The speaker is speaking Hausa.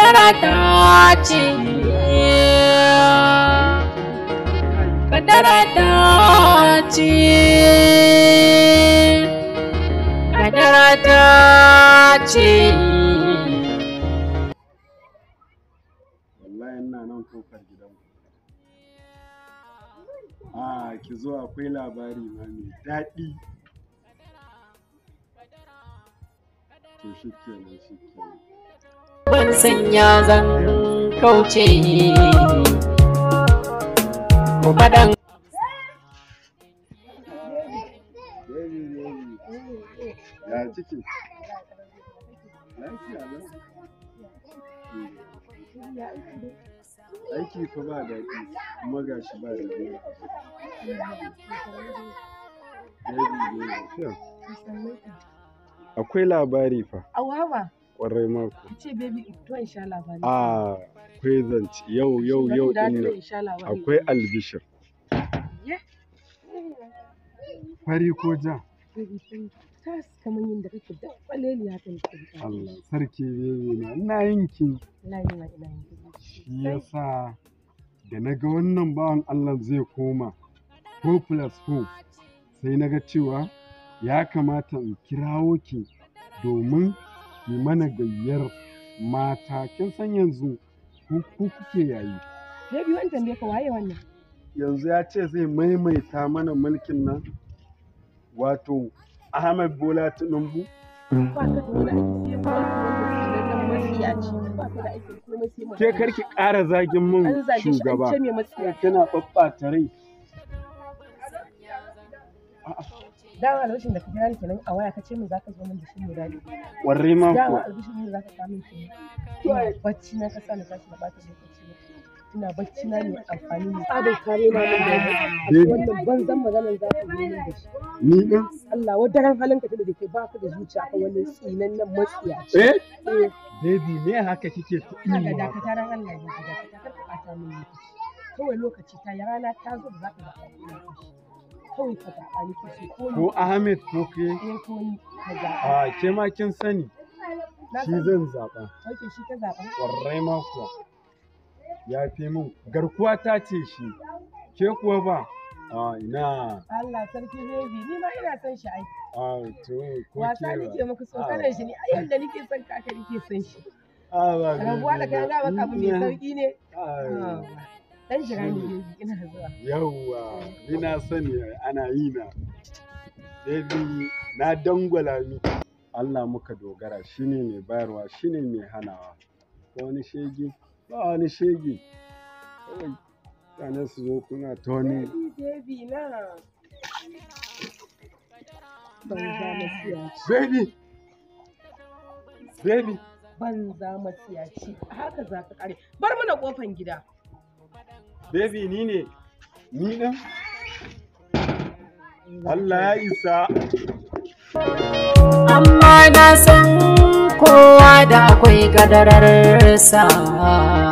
kadara ta ce kadara ta ce kadara ta ce wallahi ina nan kofar gidan a ki zo akwai labari ma mai daɗi to shi kenan shi kenan ban sanya zan kauce ko faɗan baby baby ya ciki lafiya lau aiki fa ba daɗi kuma ga shi ba daɗi baby baby akwai labari fa Awawa, ƙwarai mako ki ce baby to in sha labari. a akwai zance yau yau yau Zan din dawo nan in sha labari. akwai albishir Ye. fari ko ja Baby sun tas kamar yadda kake da kwaleli haka ne kake. Allah sarki baby na ina yin ki Wallahi ina ina yin baby. shi yasa da na ga wannan bawan Allah zai koma 4 plus 4 sai na ga cewa ya kamata in kirawo ki domin ki mana gayyar mata kin san yanzu ku ku kuke yayi Baby wani tambaye ka waye wannan? yanzu ya ce zai maimaita mana mulkin nan wato Ahmed Bola Tinubu Ba ka da wani aiki sai ba wanda matsiyaci. Ba ka da aiki komai sai ke karki ƙara zagin min An zage shi an shugaba ce mai matsiyaci. kina ɓaɓɓata rai Dama albishin da ka kira ni kenan a waya ka ce min zaka zo min da shi mai daɗi. warre ma Dama kuwa albishin ne zaka kawo min kenan. Ina bacci na ka sa na tashi na bata lokaci na. Ina bacci na ne amfani ne. Tsabar kare ma min da Baby. wannan banzan maganar za ka zo min da shi. ni din Allah wadaran halin ka da ke ba ka da zuciya kan wani tsinan nan matsiyaci. eh Eh, baby me haka kike ta Ina iya ga dakataran Allah ya ga dakatar ka ɓata min lokaci. Kawai lokaci ta yi rana ta zo da za ka zaɓa ni lokaci. Kawai ka zaɓa ni kace ko ni ko Ahmed ko ke ɗaya ko ni ka zaɓa. a ke ma kin sani Na shi san zan zaɓa Oke shi ka zaɓa. warre ma kuwa ya fi min garkuwa ta ce shi ke kuwa ba a ina Allah sarki baby ni ma ina son shi ai. a to ko Wasa ke nake ba maka so kana shi ne ai yanda nake son ka haka nake son shi. a ba Rabuwa da kai ga maka abu mai sauki ne. Ah, Dan jira ni baby ina zuwa. yawwa ni na sani ana yi na baby na dangwala miki Allah muka dogara shine mai bayarwa shine mai hanawa ko wani shege ba wani shege kawai mutane su zo kuna ta wani Baby baby na. Banza masiyaci. baby baby Banza masiyaci. Haka za ka kare. Bar mana kofan gida. baby ni ne ni ɗin Allah ya isa amma na san kowa da akwai kadararsa